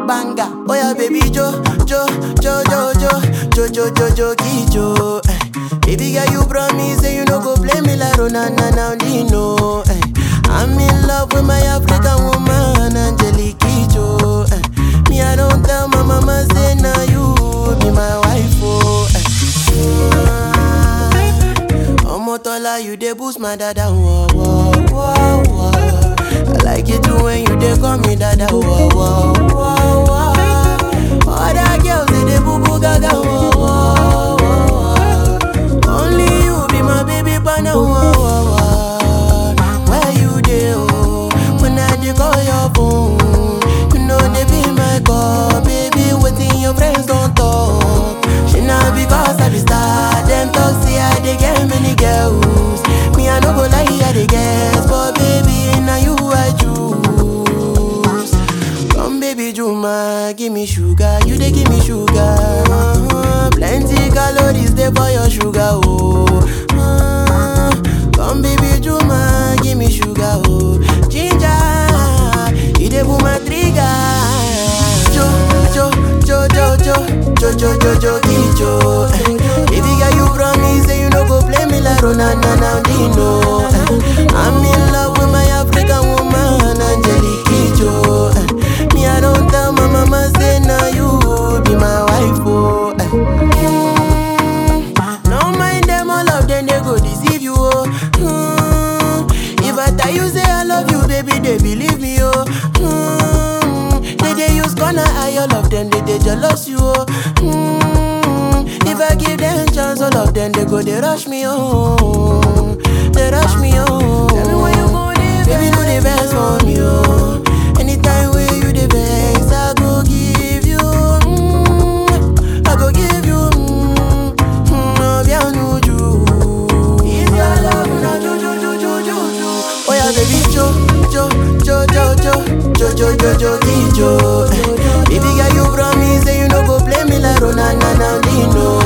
banger. Oh yeah, baby Jo, Jo, Jo, Jo, Jo, Jo, Jo, Jo, Jo, Jo. Eh. Baby girl, you promise say you no go play me like Ronana now Dino. Eh. I'm in love with my African woman, Angelique Kidjo. Eh. Me, I don't tell my mama say now you be my wife. Oh. Eh. Omotola, you dey boost my dada. Whoa, whoa, whoa, whoa. I like it too when you dey call me dada. Whoa, whoa, whoa, whoa. Other girls they dey boo boo gaga. Whoa, whoa, whoa. Only you be my baby partner. Whoa, whoa, whoa. Where you dey? Oh, when I dey call your phone, you know they be my call, baby. Waiting your friends don't talk. She not because I be star. Them talk say I dey get many girls. Me I no go lie, I dey guess, but baby now you I choose. Come baby Juma, give me sugar, you dey give me sugar. Uh-huh. Plenty calories dey for your sugar, oh. Uh, come baby Juma, give me sugar, oh. Ginger, you dey pull my trigger. Jo, jo, jo, jo, jo, jo, jo, jo, jo, jo. Eh. Baby girl, you promise say you no go play me like Ronana now Dino. Eh. I'm in love with my African woman, Angelique Kidjo. Eh. Me, I don't tell my mama say now you be my wife, oh. Eh. Mm. No mind them, all of them they go deceive you, oh. Mm. If I tell you say I love you, baby, they believe me, oh. Mm. They they use gonna eye all of them, they they jealous you, oh. Mm. If I give them chance, all of them they go they rush me, oh. They rush me, oh. Tell me when you go there, baby, do the best for me, oh. Anytime where you the best, I go give you. Mm. I go give you. Mm. Mm. Oh, bien, no, you. If your love, na ju, ju, ju, ju, ju, ju. Oh yeah, baby, jo, jo, jo, jo, jo, jo, jo, jo, jo, jo, jo. Baby girl, you promise say you no go play me like Ronana now, Dino.